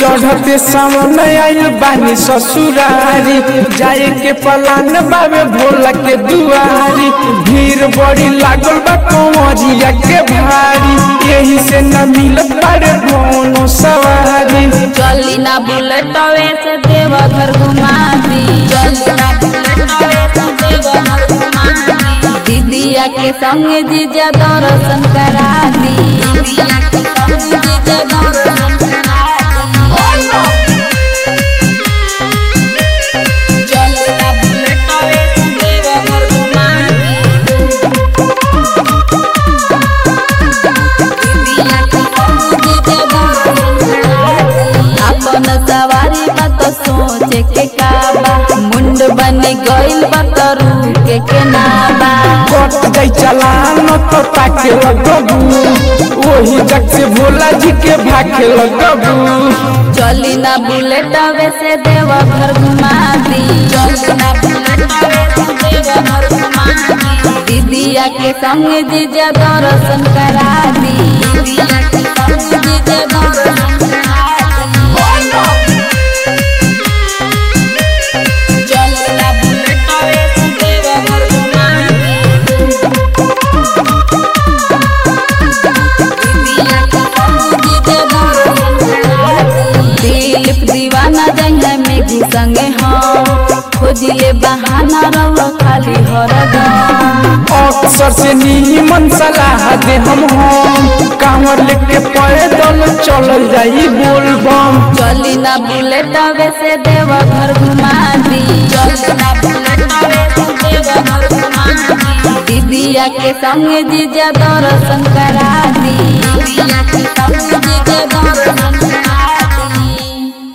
चढ़ते सावन आइल बानी ससुरारी जाए के पलान बाबे भोला के दुआरी भीड़ बड़ी लागल बा कंवरिया के भारी यही से न मिलत बारे कोनो सवारी चली ना बुलेट से देव घर घुमा दी चली ना बुलेट से देव घर घुमा दी दीदिया के संग जीजा दर्शन करा दी दीदिया के संग जीजा दर्शन करा दी चली ना बुलेट से देव घर घुमा अपन सवारी मत सोचे के काबा मुंड बनी गइल बतरू के के नाबा कट जाई चलान तो ताके लगबू वही जग से भोला जी के भाके लगबू चली ना बुलेट से देव घर घुमा दी चली ना बुलेट से देव घर घुमा दी दीदिया के संग जीजा दर्शन करा दी दीदिया के संग जीजा दर्शन करा दी चली ना बुलेट से देव घर घुमा दी दिलीप दीवाना जंगल में घुसंगे हम खोजिले बहाना रहो खाली हरदम अक्सर से नीमन सलाह दे हम हम कांवर लेके पैदल चल जाई बोलबम चली ना बुलेट से देव घर घुमा दी चली ना बुलेट से देव घर घुमा दी दीदिया के संग जीजा दर्शन करा दी दीदिया के संग जीजा दर्शन